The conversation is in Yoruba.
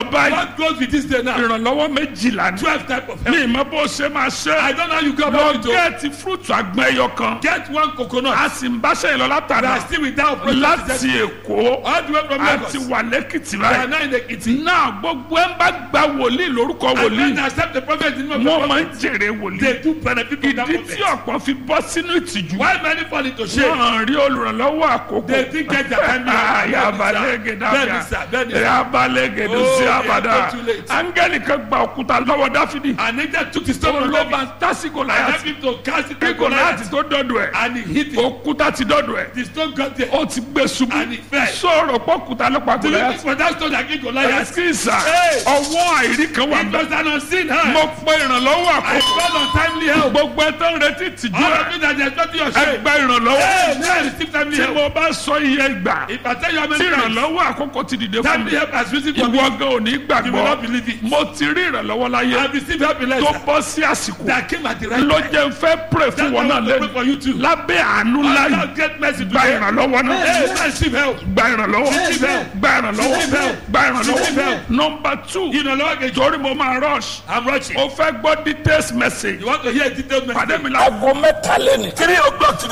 báyìí What goes with this day now? ìrànlọ́wọ́ méjìlá ní. Twelve type of mi help. ìmọ̀ bó ṣe máa I ṣe. don't know how you go lọ about it. o. gẹ́ẹ̀tì fúrúùtù àgbọn ẹyọ kan. Get one coconut. a sì ń báṣẹ́ ìlọ We látara are still without process. láti èkó All the way from Lagos. àti wà lẹ́kìtì We are báyìí. now in the kitchen. náà gbogbo ẹ̀ ń bá gba wòlíì lórúkọ And when wòlíì they accept the prophet in the name of wọ́n the máa ń prophet, jèrè they wòlíì. do benefit from that ìdí tí prophet. ọ̀pọ̀ fi bọ́ sínú ìtìjú. Why many fall into shame? wọ́n rí olùrànlọ́wọ́ àkókò. They think get their time now. yabalẹ́gẹ̀ Bẹ́ẹ̀ni sà, dábìá bẹ́ẹ̀ni sà. yabalẹ́gẹ̀ Oh, dùsí they abàdà are too late. áńgẹ́lì kan gba òkúta lọ́wọ́ dáfídì. And Nature took the stone from ló bá David tásìkò and láyà helped him to cast it kí to gòláàtì Goliath. tó dọ́dọ̀ ẹ̀ And he hit it. òkúta ti dọ́dọ̀ ẹ̀ The stone got there. ó ti gbé ṣubú And he fell. sọ̀rọ̀ pọ́kúta ló pa Do you think gòláàtì. for that stone that killed Goliath? ẹ̀sìn ìsà Hey! ọwọ́ àìrí kan wà It bẹ́ẹ̀. was an unseen hand. mo pe ìrànlọ́wọ́ I àkókò called on timely help. gbogbo ẹ tó ń retí tìjú All ẹ of you that are expecting your ẹ shame. gba ìrànlọ́wọ́ Hey, now I receive timely tí help. mo bá sọ iye ìgbà If I tell you how tí many times ìrànlọ́wọ́ àkókò ti dìde fún mi timely help has risen for me, ìwọ gan ò ní you will gbàgbọ́ not believe it. mo ti rí ìrànlọ́wọ́ láyé I received help in tó letter bọ́ sí àsìkò that came at the right ló time. jẹ́ n fẹ́ pray fún That's wọn why I náà want to pray lẹ́nu for you too. lábẹ́ àánú láyé God get mercy gba today. ìrànlọ́wọ́ náà Hey, receive help. gba ìrànlọ́wọ́ Receive help. gba ìrànlọ́wọ́ Receive help. gba ìrànlọ́wọ́ Receive help. nọmba two Ìrànlọ́wọ́ kejì. torí mo máa rush I'm rushing. o fẹ́ gbọ́ details message You want to hear a detailed message? pàdé mi la. aago mẹ́ta lẹ́nu. three o'clock